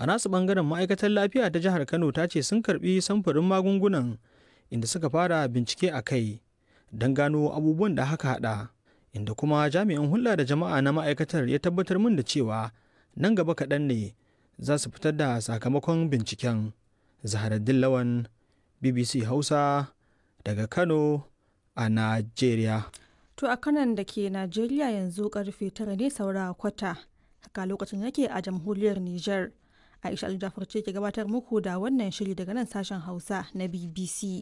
a nasu bangaren ma'aikatar lafiya ta jihar kano ta ce sun karbi samfurin magungunan inda suka fara bincike a kai don gano abubuwan da haka hada inda kuma jami'in hulɗa da jama'a na ma'aikatar ya tabbatar min da cewa nan gaba kaɗan ne za su fitar da sakamakon binciken zaharaddin lawan bbc hausa daga kano a najeriya To a kanan da ke Najeriya yanzu karfe tara ne saura kwata haka lokacin yake a jamhuriyar Nijar. Aisha Aljafar ce ke gabatar muku da wannan shiri daga nan sashen Hausa na BBC.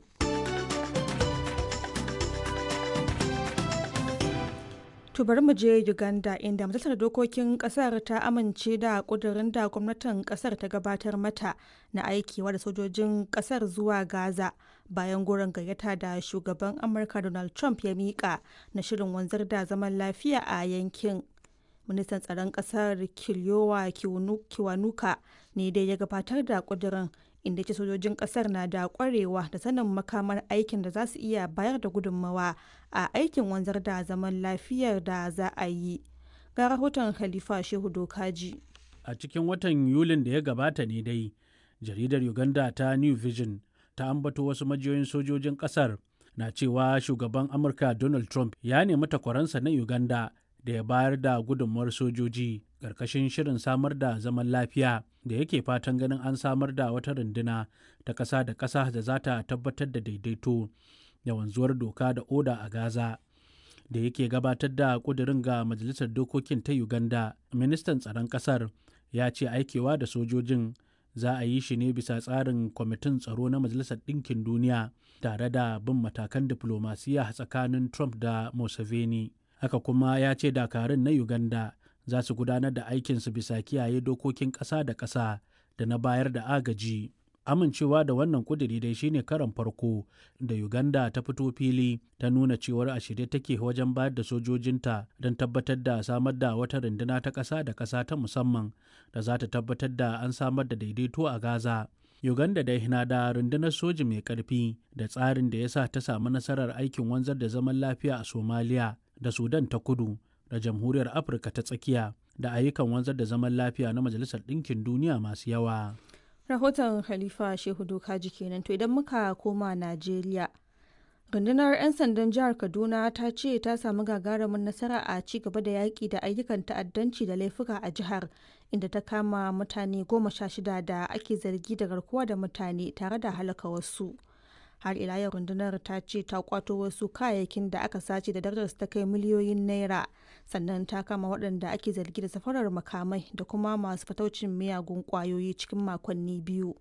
To bari mu je Uganda inda majalisar dokokin kasar ta amince da kudurin da gwamnatin kasar ta gabatar mata na aikewa da sojojin kasar zuwa Gaza bayan goron gayyata da shugaban Amurka Donald Trump ya mika na shirin wanzar da zaman lafiya a yankin. Ministan tsaron kasar Kiliyowa Kiwanuka ne dai ya gabatar da kudurin inda ce sojojin kasar na da kwarewa da sanin makamar aikin da za su iya bayar da gudunmawa a aikin wanzar da zaman lafiyar da za a yi ga rahoton khalifa shehu dokaji a cikin watan yulin da ya gabata ne dai jaridar uganda ta new vision ta ambato wasu majiyoyin sojojin kasar na cewa shugaban amurka donald trump ya nemi takwaransa na uganda da ya bayar da gudunmawar sojoji ƙarƙashin shirin samar da zaman lafiya da yake fatan ganin an samar da wata runduna ta ƙasa da ƙasa da za ta tabbatar da daidaito da wanzuwar doka da oda a gaza da yake gabatar da ƙudurin ga majalisar dokokin ta uganda ministan tsaron ƙasar ya ce aikewa da sojojin za a yi shi ne bisa tsarin kwamitin tsaro na majalisar ɗinkin duniya tare da bin matakan diflomasiya tsakanin trump da museveni haka kuma ya ce dakarun na uganda za su gudanar da aikinsu bisa kiyaye dokokin ƙasa da ƙasa da na bayar da agaji amincewa da wannan kuduri dai shine karan farko da uganda ta fito fili ta nuna cewar a shirye take wajen bayar da sojojinta don tabbatar da samar da wata runduna ta ƙasa da ƙasa ta musamman da za ta tabbatar da an samar da daidaito a gaza uganda dai na da rundunar soji mai ƙarfi da tsarin da ya sa ta samu nasarar aikin wanzar da zaman lafiya a somaliya da sudan ta kudu da jamhuriyar afirka ta tsakiya da ayyukan wanzar da zaman lafiya na majalisar ɗinkin duniya masu yawa rahoton khalifa shehu dokaji kenan to idan muka koma najeriya rundunar 'yan sandan jihar kaduna ta ce ta samu gagarumin nasara a ci gaba da yaƙi da ayyukan ta'addanci da laifuka a jihar inda ta kama mutane goma sha shida da ake zargi da garkuwa da mutane tare da halaka wasu har ila yau rundunar ta ce ta kwato wasu kayayyakin da aka sace da darajar ta kai miliyoyin naira sannan ta kama waɗanda ake zargi da safarar makamai da kuma masu fataucin miyagun kwayoyi cikin makonni biyu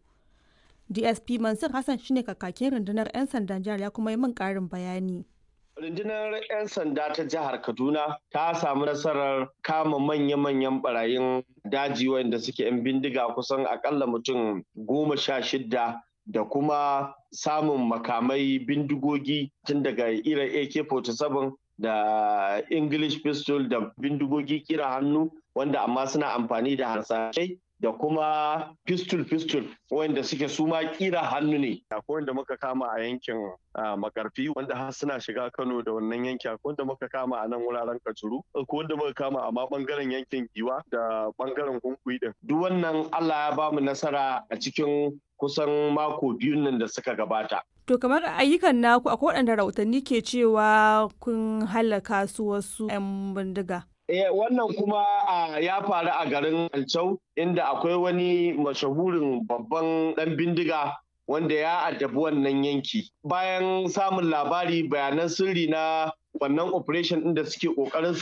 dsp mansur hassan shine kakakin rundunar 'yan sandan jihar ya kuma yi min ƙarin bayani Rundunar 'yan sanda ta jihar Kaduna ta samu nasarar kama manya-manyan barayin daji wanda suke 'yan bindiga kusan akalla mutum goma sha shidda da kuma samun makamai bindigogi tun daga irin AK-47 da English pistol da bindigogi kira hannu wanda amma suna amfani da harsashai da kuma pistol-pistol wanda suke suma kira hannu ne. Akwai wanda muka kama a yankin makarfi wanda har suna shiga Kano da wannan yanki akwai wanda muka kama a nan wuraren Kajuru akwai wanda muka kama a ma bangaren yankin Giwa da bangaren Kunkuyi din. Duk wannan Allah ya bamu nasara a cikin kusan mako biyun nan da suka gabata. To kamar ayyukan naku akwai waɗanda rahotanni ke cewa kun halaka su wasu 'yan bindiga. Eh, wannan kuma ya faru a garin Alcau inda akwai wani mashahurin babban ɗan bindiga wanda ya addabi wannan yanki. Bayan samun labari bayanan sirri na wannan operation ɗin da suke ƙoƙarin